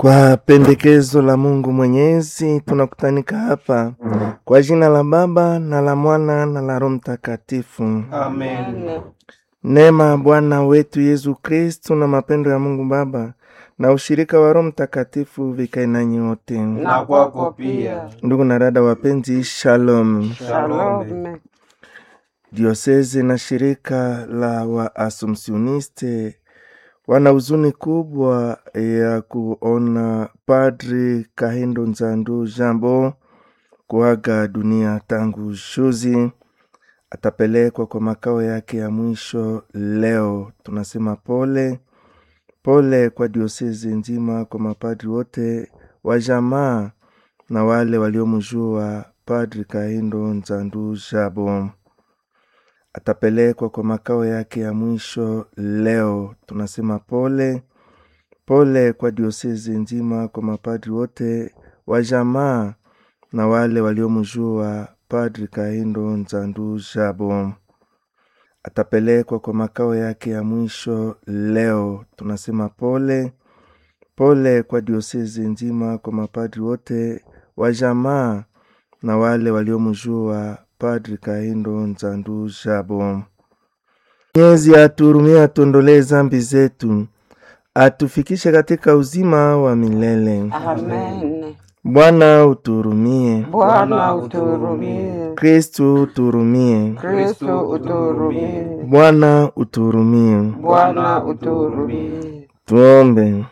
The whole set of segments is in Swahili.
Kwa pendekezo la Mungu Mwenyezi, tunakutanika hapa kwa jina la Baba na la Mwana na la Roho Mtakatifu. Amen. Neema ya Bwana wetu Yesu Kristu na mapendo ya Mungu Baba na ushirika wa Roho Mtakatifu vikae nanyi wote. Na kwako pia. Ndugu na dada wapenzi, shalom. Shalom. Diosezi na shirika la Waasumsioniste wana huzuni kubwa ya kuona Padri Kahindo Nzandu Jambo kuaga dunia tangu juzi. Atapelekwa kwa makao yake ya mwisho leo. Tunasema pole pole kwa diosezi nzima, kwa mapadri wote wa jamaa na wale waliomjua Padri Kahindo Nzandu Jabo atapelekwa kwa makao yake ya mwisho leo. Tunasema pole pole kwa diosezi nzima, kwa mapadri wote wa jamaa na wale waliomjua Padri Kahindo Nzandu Jabo atapelekwa kwa makao yake ya mwisho leo. Tunasema pole pole kwa diosezi nzima, kwa mapadri wote wa jamaa na wale waliomjua Padri Kahindo Nzandu Jabo. Mwenyezi atuhurumie, atuondolee zambi zetu, atufikishe katika uzima wa milele. Amen. Bwana utuhurumie. Bwana utuhurumie. Kristu utuhurumie. Kristo utuhurumie. Bwana utuhurumie. Bwana utuhurumie. Tuombe.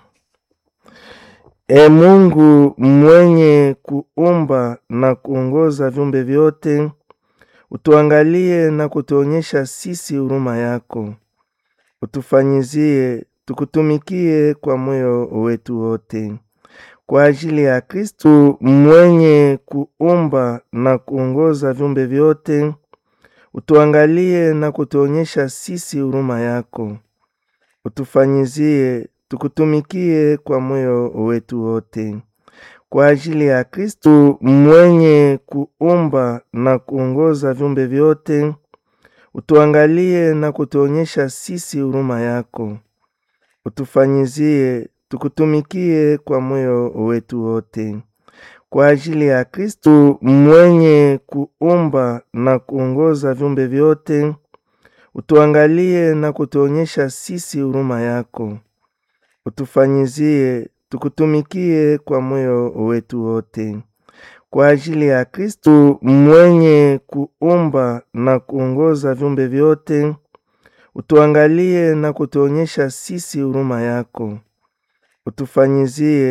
E Mungu mwenye kuumba na kuongoza viumbe vyote, utuangalie na kutuonyesha sisi huruma yako, utufanyizie tukutumikie kwa moyo wetu wote, kwa ajili ya Kristu mwenye kuumba na kuongoza viumbe vyote, utuangalie na kutuonyesha sisi huruma yako, utufanyizie tukutumikie kwa moyo wetu wote, kwa ajili ya Kristu mwenye kuumba na kuongoza viumbe vyote, utuangalie na kutuonyesha sisi huruma yako, utufanyizie tukutumikie kwa moyo wetu wote, kwa ajili ya Kristu mwenye kuumba na kuongoza viumbe vyote, utuangalie na kutuonyesha sisi huruma yako utufanyizie tukutumikie kwa moyo wetu wote, kwa ajili ya Kristu mwenye kuumba na kuongoza viumbe vyote, utuangalie na kutuonyesha sisi huruma yako, utufanyizie